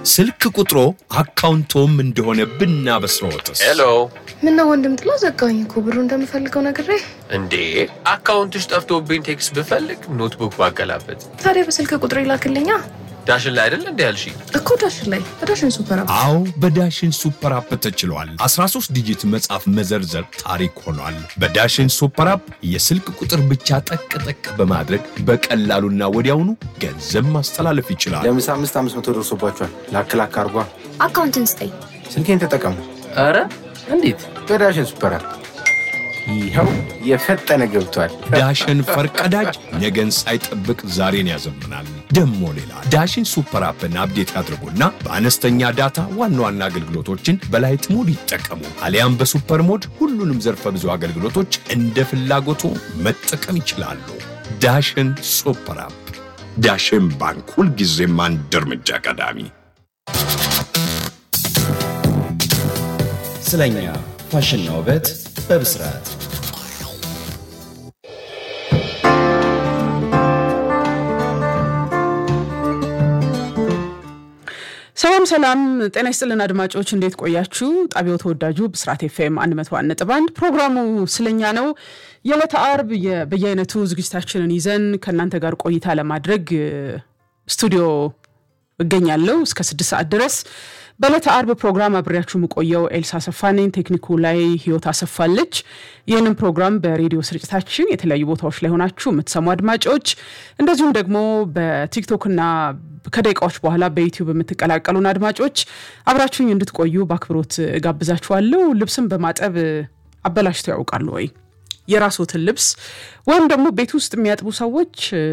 ስልክ ቁጥሮ አካውንቶም እንደሆነ ብናበስረዎትስ? ሄሎ ምነው ወንድም ጥላ ዘጋኝ እኮ ብሩ እንደምፈልገው ነግሬ። እንዴ አካውንትሽ ጠፍቶብኝ ቴክስት ብፈልግ ኖትቡክ ባገላበት ታዲያ በስልክ ቁጥር ይላክልኛ ዳሽን ላይ አይደል እንዴ ያልሽኝ? እኮ ዳሽን ላይ በዳሽን ሱፐር አፕ አዎ በዳሽን ሱፐር አፕ ተችሏል። 13 ዲጂት መጻፍ መዘርዘር ታሪክ ሆኗል። በዳሽን ሱፐር አፕ የስልክ ቁጥር ብቻ ጠቅ ጠቅ በማድረግ በቀላሉና ወዲያውኑ ገንዘብ ማስተላለፍ ይችላል። ለምሳ አምስት አምስት መቶ ደርሶባቸዋል። ላክ ላክ አርጓ። አካውንትን ስጠኝ። ስልኬን ተጠቀሙ ኧረ እንዴት በዳሽን ሱፐር አፕ። ይኸው የፈጠነ ገብቷል። ዳሽን ፈርቀዳጅ ነገን ሳይጠብቅ ዛሬን ያዘምናል። ደሞ ሌላ ዳሽን ሱፐር አፕን አፕዴት ያድርጉና በአነስተኛ ዳታ ዋና ዋና አገልግሎቶችን በላይት ሞድ ይጠቀሙ። አሊያም በሱፐር ሞድ ሁሉንም ዘርፈ ብዙ አገልግሎቶች እንደ ፍላጎቱ መጠቀም ይችላሉ። ዳሽን ሱፐር አፕ። ዳሽን ባንክ ሁልጊዜም አንድ እርምጃ ቀዳሚ። ስለኛ ፋሽንና ውበት በብስራት ሰላም ሰላም፣ ጤና ይስጥልን አድማጮች፣ እንዴት ቆያችሁ? ጣቢያው ተወዳጁ ብስራት ኤፍኤም 101 ነጥብ 1 ፕሮግራሙ ስለኛ ነው። የዕለተ አርብ የ- በየአይነቱ ዝግጅታችንን ይዘን ከእናንተ ጋር ቆይታ ለማድረግ እ፣ ስቱዲዮ እገኛለሁ እስከ ስድስት ሰዓት ድረስ። በዕለተ አርብ ፕሮግራም አብሬያችሁ የምቆየው ኤልሳ አሰፋ ነኝ። ቴክኒኩ ላይ ህይወት አሰፋለች። ይህንን ፕሮግራም በሬዲዮ ስርጭታችን የተለያዩ ቦታዎች ላይ ሆናችሁ የምትሰሙ አድማጮች፣ እንደዚሁም ደግሞ በቲክቶክና ከደቂቃዎች በኋላ በዩቲዩብ የምትቀላቀሉን አድማጮች አብራችሁኝ እንድትቆዩ በአክብሮት ጋብዛችኋለሁ። ልብስን በማጠብ አበላሽተው ያውቃሉ ወይ? የራስዎትን ልብስ ወይም ደግሞ ቤት ውስጥ የሚያጥቡ ሰዎች እ፣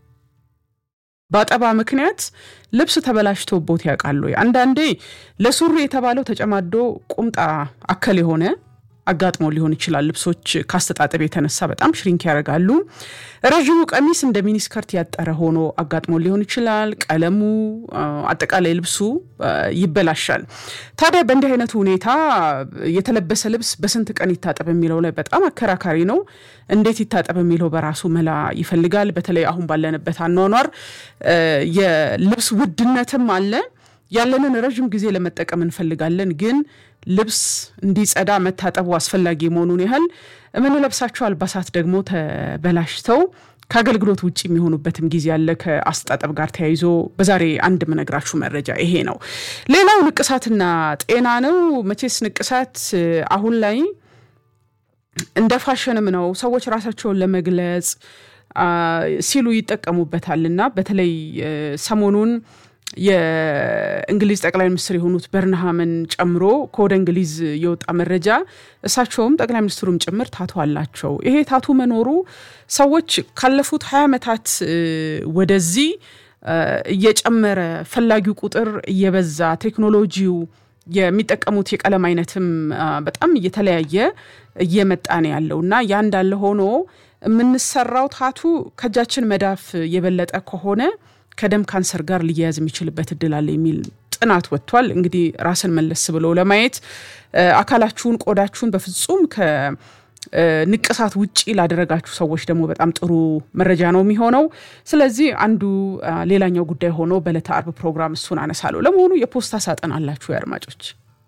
በአጠባ ምክንያት ልብስ ተበላሽቶቦት ያውቃሉ ወይ? አንዳንዴ ለሱሪ የተባለው ተጨማዶ ቁምጣ አከል የሆነ አጋጥሞ ሊሆን ይችላል። ልብሶች ካስተጣጠብ የተነሳ በጣም ሽሪንክ ያደርጋሉ። ረዥሙ ቀሚስ እንደ ሚኒስከርት ያጠረ ሆኖ አጋጥሞ ሊሆን ይችላል። ቀለሙ፣ አ፣ አጠቃላይ ልብሱ አ፣ ይበላሻል። ታዲያ በእንዲህ አይነቱ ሁኔታ የተለበሰ ልብስ በስንት ቀን ይታጠብ የሚለው ላይ በጣም አከራካሪ ነው። እንዴት ይታጠብ የሚለው በራሱ መላ ይፈልጋል። በተለይ አሁን ባለንበት አኗኗር አ፣ የልብስ ውድነትም አለ። ያለንን ረዥም ጊዜ ለመጠቀም እንፈልጋለን፣ ግን ልብስ እንዲጸዳ መታጠቡ አስፈላጊ መሆኑን ያህል የምንለብሳቸው አልባሳት ደግሞ ተበላሽተው ከአገልግሎት ውጭ የሚሆኑበትም ጊዜ አለ። ከአስተጣጠብ ጋር ተያይዞ በዛሬ አንድ የምነግራችሁ መረጃ ይሄ ነው። ሌላው ንቅሳትና ጤና ነው። መቼስ ንቅሳት እ፣ አሁን ላይ እንደ ፋሽንም ነው። ሰዎች ራሳቸውን ለመግለጽ አ፣ ሲሉ ይጠቀሙበታል እና በተለይ እ፣ ሰሞኑን የእንግሊዝ ጠቅላይ ሚኒስትር የሆኑት በርንሃምን ጨምሮ ከወደ እንግሊዝ የወጣ መረጃ እሳቸውም ጠቅላይ ሚኒስትሩም ጭምር ታቱ አላቸው። ይሄ ታቱ መኖሩ ሰዎች ካለፉት ሀያ ዓመታት እ፣ ወደዚህ እ፣ እየጨመረ ፈላጊው ቁጥር እየበዛ ቴክኖሎጂው የሚጠቀሙት የቀለም አይነትም አ፣ በጣም እየተለያየ እየመጣ ነው ያለው እና ያ እንዳለ ሆኖ የምንሰራው ታቱ ከእጃችን መዳፍ የበለጠ ከሆነ ከደም ካንሰር ጋር ሊያያዝ የሚችልበት እድል አለ የሚል ጥናት ወጥቷል። እንግዲህ ራስን መለስ ብለው ለማየት እ፣ አካላችሁን፣ ቆዳችሁን በፍጹም ከንቅሳት ውጪ ላደረጋችሁ ሰዎች ደግሞ በጣም ጥሩ መረጃ ነው የሚሆነው። ስለዚህ አንዱ አ፣ ሌላኛው ጉዳይ ሆኖ በዕለተ አርብ ፕሮግራም እሱን አነሳለሁ። ለመሆኑ የፖስታ ሳጥን አላችሁ አድማጮች?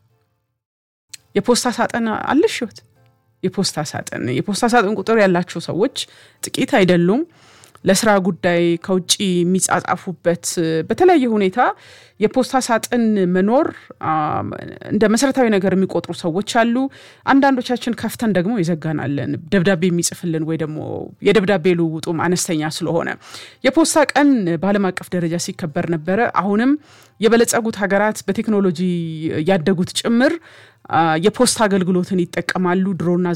የፖስታ ሳጥን አለሽ ህይወት? የፖስታ ሳጥን የፖስታ ሳጥን ቁጥር ያላቸው ሰዎች ጥቂት አይደሉም። ለስራ ጉዳይ ከውጭ የሚጻጻፉበት በተለያየ ሁኔታ የፖስታ ሳጥን መኖር አ፣ እንደ መሰረታዊ ነገር የሚቆጥሩ ሰዎች አሉ። አንዳንዶቻችን ከፍተን ደግሞ ይዘጋናለን። ደብዳቤ የሚጽፍልን ወይ ደግሞ የደብዳቤ ልውውጡም አነስተኛ ስለሆነ የፖስታ ቀን በዓለም አቀፍ ደረጃ ሲከበር ነበረ። አሁንም የበለጸጉት ሀገራት በቴክኖሎጂ ያደጉት ጭምር አ፣ የፖስታ አገልግሎትን ይጠቀማሉ። ድሮና